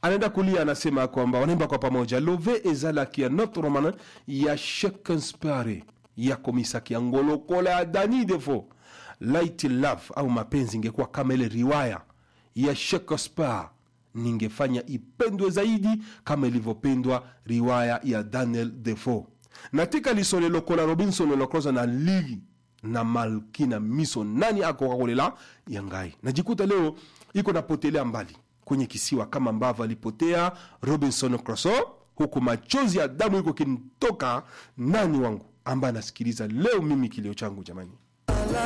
anaenda kulia anasema kwamba wanaimba kwa pamoja love ezalaki ya notre roman ya shakespeare ya komisaki ya ngolokola ya dani defo light love au mapenzi ingekuwa kama ile riwaya ya shakespeare ningefanya ipendwe zaidi kama ilivyopendwa riwaya ya daniel defo natika lisolo lokola robinson lokroza na ligi na malkina miso nani akokakolela ya ngai najikuta leo iko napotelea mbali kwenye kisiwa kama ambavyo alipotea robinson crusoe huku machozi ya damu iko kinitoka nani wangu ambaye anasikiliza leo mimi kilio changu jamani